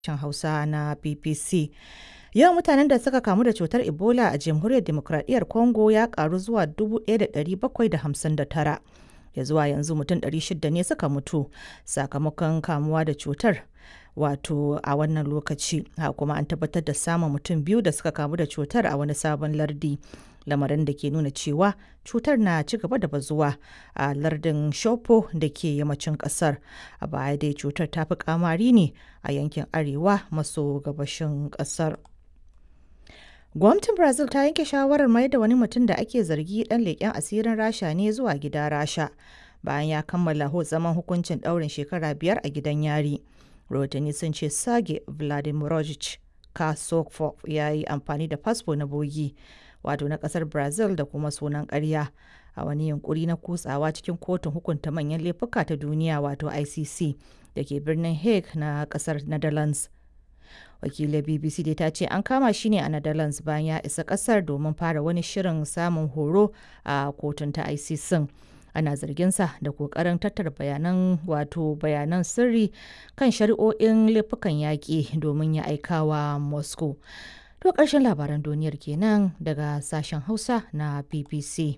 sashen Hausa na BBC. Yawan mutanen da suka kamu da cutar Ebola a Jamhuriyar Dimokuraɗiyyar Congo ya ƙaru zuwa 1,759. Ya zuwa yanzu mutum 600 ne suka mutu sakamakon kamuwa da cutar wato a wannan lokaci. Haka kuma an tabbatar da samun mutum biyu da suka kamu da cutar a wani sabon lardi. Lamarin da ke nuna cewa cutar na ci gaba da bazuwa a lardin Shopo da ke yammacin kasar. A baya dai cutar ta fi kamari ne a yankin arewa maso gabashin kasar. Gwamnatin Brazil ta yanke shawarar mai da wani mutum da ake zargi dan leƙen asirin Rasha ne zuwa gida Rasha bayan ya kammala zaman hukuncin ɗaurin shekara biyar a gidan yari. Rahotanni sun ce Sage Vladimirovich Kasokov ya yi amfani da fasfo na bogi wato na ƙasar Brazil da kuma sunan ƙarya a wani yunkuri na kutsawa cikin kotun hukunta manyan laifuka ta duniya wato ICC da ke birnin Hague na ƙasar Netherlands. wakilin bbc dai ta ce an kama shi ne a netherlands bayan ya isa kasar domin fara wani shirin samun horo a kotun ta icc ana zarginsa da kokarin tattara bayanan wato bayanan sirri kan shari'o'in laifukan yaƙi domin ya aikawa moscow to ƙarshen labaran duniyar kenan daga sashen hausa na bbc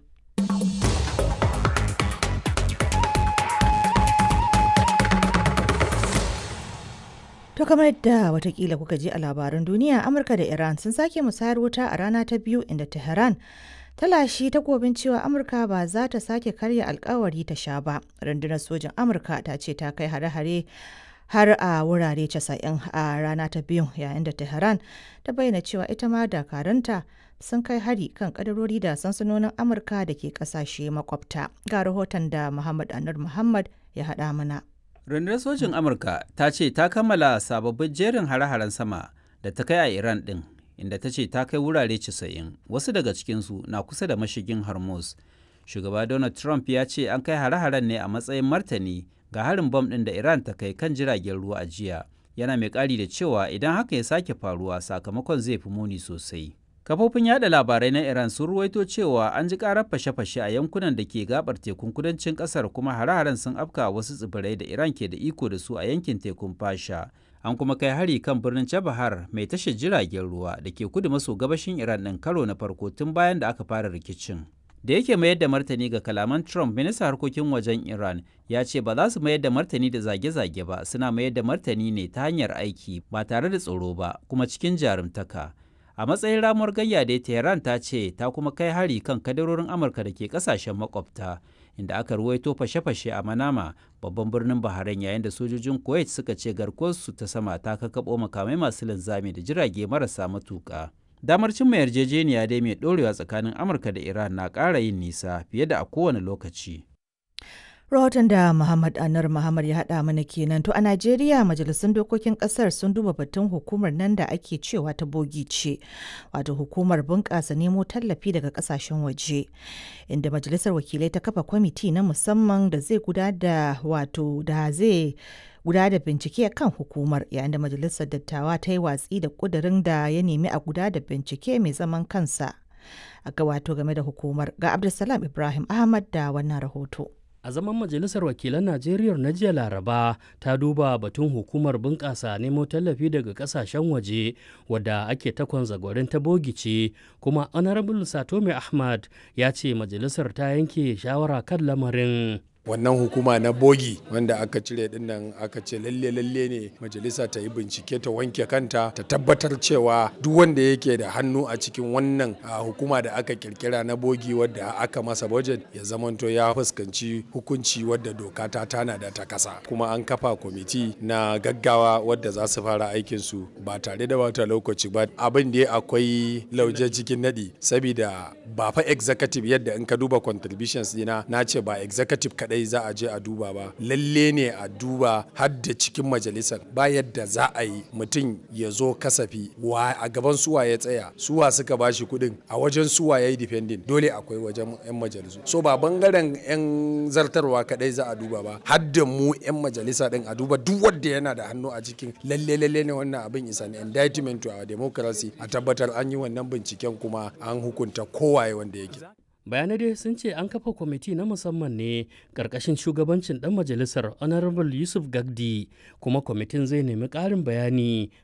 To kamar yadda watakila kuka ji a labaran duniya Amurka da Iran sun sake musayar wuta a rana ta biyu inda Tehran ta lashi takobin cewa Amurka ba za ta sake karya alkawari ta sha ba. Rundunar sojin Amurka ta ce ta kai hare-hare har a wurare 90 a rana ta biyu yayin da Tehran ta bayyana cewa ita ma dakaranta sun kai hari kan kadarori da sansanonin Amurka da ke kasashe makwabta. Ga rahoton da Muhammad Anur Muhammad ya haɗa mana. Rundunar sojin Amurka ta ce ta kammala sababbin jerin hare-haren sama da ta kai a Iran ɗin, inda ta ce ta kai wurare 90, wasu daga cikinsu na kusa da mashigin Hormuz. Shugaba Donald Trump ya ce an kai hare-haren ne a matsayin martani ga harin bom ɗin da Iran ta kai kan jiragen ruwa a jiya. Yana mai ƙari da cewa idan haka ya sake faruwa sakamakon zai fi muni sosai. Kafofin yada labarai na Iran sun ruwaito cewa an ji karar fashe-fashe a yankunan da ke gabar tekun kudancin kasar kuma hare-haren sun afka wasu tsibirai da Iran ke da iko da su a yankin tekun Fasha. An kuma kai hari kan birnin Chabahar mai tashar jiragen ruwa da ke kudu maso gabashin Iran ɗin karo na farko tun bayan da aka fara rikicin. Da yake mayar da martani ga kalaman Trump, ministan harkokin wajen Iran ya ce ba za su mayar da martani da zage-zage ba, suna mayar da martani ne ta hanyar aiki ba tare da tsoro ba, kuma cikin jarumtaka. a matsayin ramuwar gayya da tehran ta ce ta kuma kai hari kan kadarorin amurka da ke kasashen makwabta inda aka ruwaito fashe-fashe a manama babban birnin bahrain yayin da sojojin kuwait suka ce garkuwarsu ta sama ta kakabo makamai masu linzami da jirage marasa matuka damar cimma yarjejeniya dai mai dorewa tsakanin amurka da iran na ƙara yin nisa fiye da a kowane lokaci rahoton da Muhammad Anar Muhammad ya haɗa mana kenan to a Najeriya majalisun dokokin ƙasar sun duba batun hukumar nan da ake cewa ta bogi ce wato hukumar bunƙasa nemo tallafi daga ƙasashen waje inda majalisar wakilai ta kafa kwamiti na musamman da zai guda da wato da zai guda da bincike kan hukumar yayin da majalisar dattawa ta yi watsi da ƙudurin da ya nemi a guda da bincike mai zaman kansa a ga wato game da hukumar ga Abdulsalam Ibrahim Ahmad da wannan rahoto. a zaman majalisar wakilan najeriya na jiya laraba ta duba batun hukumar bunƙasa nemo tallafi daga ƙasashen waje wadda ake takon zagwarin ta bogice kuma honorable satome ahmad ya ce majalisar ta yanke shawara kan lamarin wannan hukuma na bogi wanda aka cire din nan aka ce lalle lalle ne majalisa ta yi bincike ta wanke kanta ta tabbatar cewa duk wanda yake da hannu a cikin wannan hukuma da aka kirkira na bogi wadda aka masa budget ya zamanto ya fuskanci hukunci wadda doka ta tana da ta kasa kuma an kafa kwamiti na gaggawa wadda za su fara aikin su ba tare da wata lokaci ba abin da akwai lauje cikin nadi saboda ba fa executive yadda in ka duba contributions dina na ce ba executive kadai kadai za a je a duba ba lalle ne a duba har da cikin majalisar ba yadda za a yi mutum ya zo kasafi wa a gaban suwa ya tsaya suwa suka bashi kuɗin a wajen suwa ya yi depending dole akwai wajen yan majalisu so ba bangaren yan zartarwa kadai za a duba ba har da mu yan majalisa din a duba duk wanda yana da hannu a cikin lalle lalle ne wannan abin isa ne indictment to our democracy a tabbatar an yi wannan binciken kuma an hukunta kowaye wanda yake bayanai dai sun ce an kafa kwamiti na musamman ne ƙarƙashin shugabancin ɗan majalisar honorable yusuf gagdi kuma kwamitin zai nemi ƙarin bayani